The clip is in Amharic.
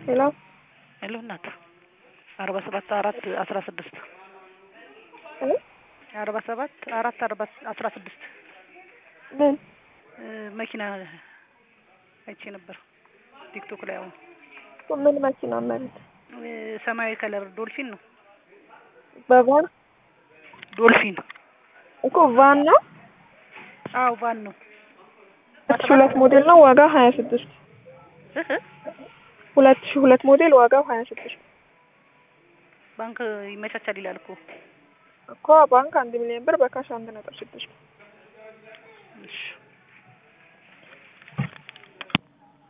ሄሎ ሄሎ እናት አርባ ሰባት አራት አስራ ስድስት እ አርባ ሰባት አራት አርባ አስራ ስድስት ምን መኪና አይቼ ነበር ቲክቶክ ላይ አሁን ምን መኪና መሬት ሰማያዊ ከለር ዶልፊን ነው በቫን ዶልፊን እኮ ቫን ነው አዎ ቫን ነው ሁለት ሺህ ሁለት ሞዴል ነው ዋጋው ሀያ ስድስት እህ ሁለት ሺህ ሁለት ሞዴል ዋጋው ሀያ ስድስት ባንክ ይመቻቻል ይላል እኮ እኮ ባንክ አንድ ሚሊዮን ብር በካሽ አንድ ነጥብ ስድስት እሺ